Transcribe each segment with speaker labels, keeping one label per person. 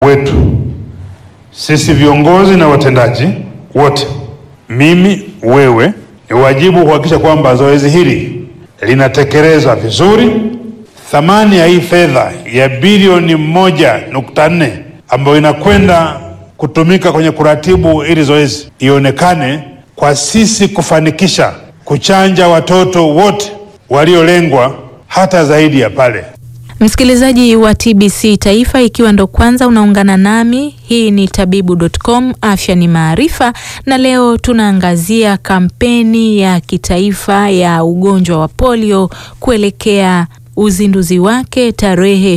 Speaker 1: wetu sisi viongozi na watendaji wote, mimi, wewe, ni wajibu kuhakikisha kwamba zoezi hili linatekelezwa vizuri. Thamani ya hii fedha ya bilioni moja nukta nne ambayo inakwenda kutumika kwenye kuratibu hili zoezi ionekane kwa sisi kufanikisha kuchanja watoto wote waliolengwa hata zaidi ya pale.
Speaker 2: Msikilizaji wa TBC Taifa, ikiwa ndo kwanza unaungana nami, hii ni tabibu.com, afya ni maarifa, na leo tunaangazia kampeni ya kitaifa ya ugonjwa wa polio kuelekea uzinduzi wake tarehe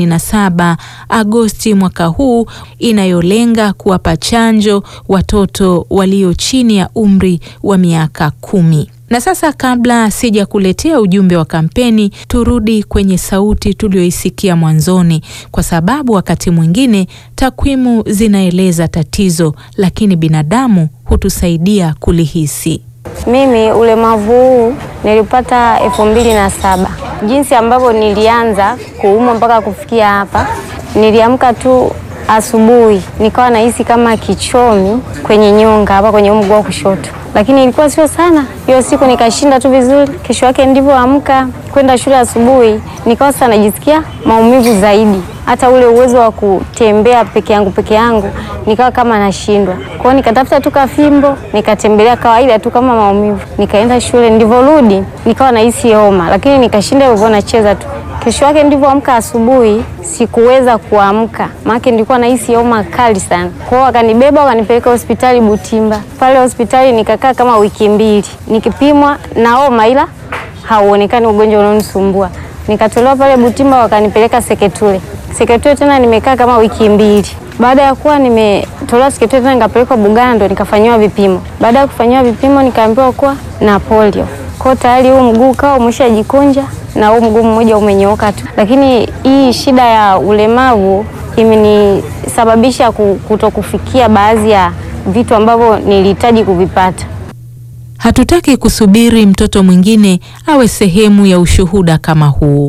Speaker 2: 27 Agosti mwaka huu inayolenga kuwapa chanjo watoto walio chini ya umri wa miaka kumi. Na sasa kabla sija kuletea ujumbe wa kampeni, turudi kwenye sauti tuliyoisikia mwanzoni, kwa sababu wakati mwingine takwimu zinaeleza tatizo, lakini binadamu hutusaidia kulihisi.
Speaker 3: Mimi ulemavu huu nilipata elfu mbili na saba. Jinsi ambavyo nilianza kuumwa mpaka kufikia hapa, niliamka tu asubuhi nikawa nahisi kama kichomi kwenye nyonga hapa kwenye mguu wa kushoto, lakini ilikuwa sio sana. Hiyo siku nikashinda tu vizuri. Kesho yake ndivyoamka kwenda shule asubuhi, nikawa sasa najisikia maumivu zaidi, hata ule uwezo wa kutembea peke yangu peke yangu nikawa kama nashindwa. Kwa hiyo nikatafuta tu kafimbo nikatembelea kawaida tu kama maumivu, nikaenda shule. Ndivyorudi nikawa nahisi homa, lakini nikashinda hivyo, nacheza tu. Kesho yake ndivyoamka asubuhi sikuweza kuamka, maana nilikuwa nahisi homa kali sana. Kwa hiyo wakanibeba wakanipeleka hospitali Butimba. Pale hospitali nikakaa kama wiki mbili nikipimwa na homa, ila hauonekani ugonjwa unaonisumbua. Nikatolewa pale Butimba wakanipeleka Seketule. Seketule tena nimekaa kama wiki mbili. Baada ya kuwa nimetolewa Seketule tena nikapelekwa Bugando nikafanyiwa vipimo. Baada ya kufanyiwa vipimo nikaambiwa kuwa na polio. Kwa tayari huu mguu kawa umeshajikunja na huu mguu mmoja umenyooka tu, lakini hii shida ya ulemavu imenisababisha kutokufikia baadhi ya vitu ambavyo nilihitaji kuvipata.
Speaker 2: Hatutaki kusubiri mtoto mwingine awe sehemu ya ushuhuda kama huu.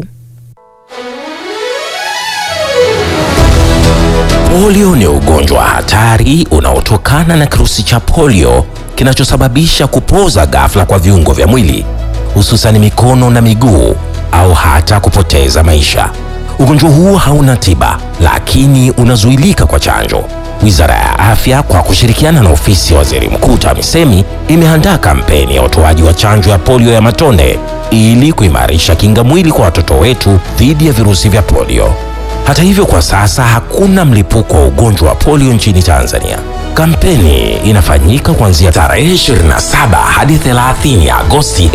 Speaker 4: Polio ni ugonjwa wa hatari unaotokana na kirusi cha polio kinachosababisha kupoza ghafla kwa viungo vya mwili hususani mikono na miguu au hata kupoteza maisha. Ugonjwa huo hauna tiba, lakini unazuilika kwa chanjo. Wizara ya Afya kwa kushirikiana na ofisi ya Waziri Mkuu TAMISEMI imeandaa kampeni ya utoaji wa chanjo ya polio ya matone ili kuimarisha kinga mwili kwa watoto wetu dhidi ya virusi vya polio. Hata hivyo, kwa sasa hakuna mlipuko wa ugonjwa wa polio nchini Tanzania. Kampeni inafanyika kuanzia tarehe 27 hadi 30 Agosti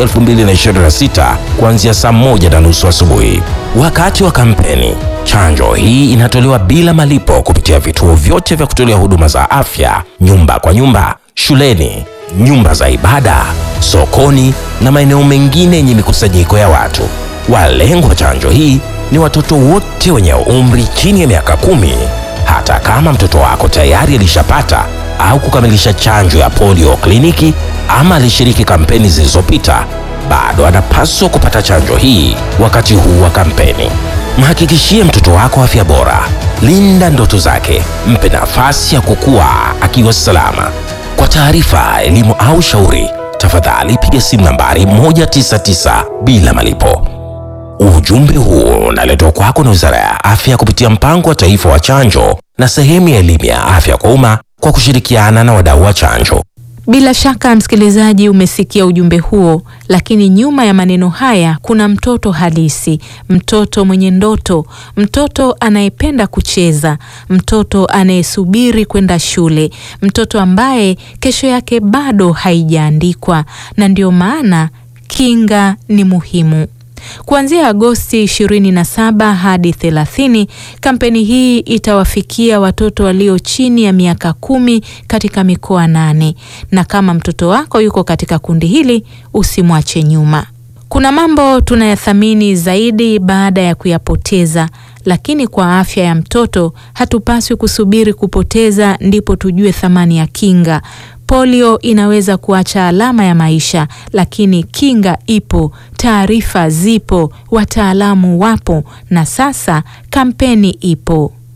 Speaker 4: 2026 kuanzia saa moja na nusu asubuhi. Wakati wa kampeni, chanjo hii inatolewa bila malipo kupitia vituo vyote vya kutolea huduma za afya, nyumba kwa nyumba, shuleni, nyumba za ibada, sokoni na maeneo mengine yenye mikusanyiko ya watu. Walengwa wa chanjo hii ni watoto wote wenye umri chini ya miaka kumi. Hata kama mtoto wako tayari alishapata au kukamilisha chanjo ya polio kliniki ama alishiriki kampeni zilizopita, bado anapaswa kupata chanjo hii wakati huu wa kampeni. Mhakikishie mtoto wako afya bora, linda ndoto zake, mpe nafasi ya kukua akiwa salama. Kwa taarifa, elimu au shauri, tafadhali piga simu nambari 199 bila malipo. Ujumbe huu unaletwa kwako na Wizara ya Afya kupitia Mpango wa Taifa wa Chanjo na sehemu ya elimu ya afya kwa umma kwa kushirikiana na wadau wa chanjo.
Speaker 2: Bila shaka msikilizaji, umesikia ujumbe huo, lakini nyuma ya maneno haya kuna mtoto halisi, mtoto mwenye ndoto, mtoto anayependa kucheza, mtoto anayesubiri kwenda shule, mtoto ambaye kesho yake bado haijaandikwa, na ndio maana kinga ni muhimu. Kuanzia Agosti 27 hadi 30, kampeni hii itawafikia watoto walio chini ya miaka kumi katika mikoa nane, na kama mtoto wako yuko katika kundi hili, usimwache nyuma. Kuna mambo tunayathamini zaidi baada ya kuyapoteza, lakini kwa afya ya mtoto hatupaswi kusubiri kupoteza ndipo tujue thamani ya kinga. Polio inaweza kuacha alama ya maisha, lakini kinga ipo, taarifa zipo, wataalamu wapo, na sasa kampeni ipo.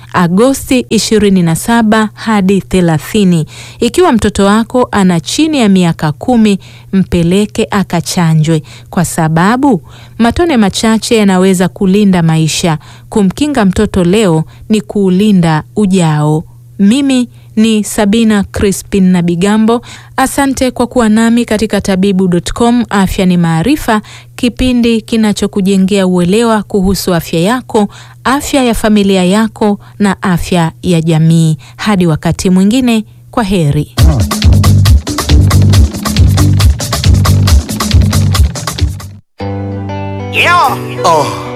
Speaker 2: Agosti 27 hadi 30. Ikiwa mtoto wako ana chini ya miaka kumi, mpeleke akachanjwe, kwa sababu matone machache yanaweza kulinda maisha. Kumkinga mtoto leo ni kuulinda ujao. Mimi ni Sabina Crispin na Bigambo. Asante kwa kuwa nami katika tabibu.com. Afya ni maarifa, kipindi kinachokujengea uelewa kuhusu afya yako, afya ya familia yako na afya ya jamii. Hadi wakati mwingine, kwa heri.
Speaker 5: Yeah. Oh.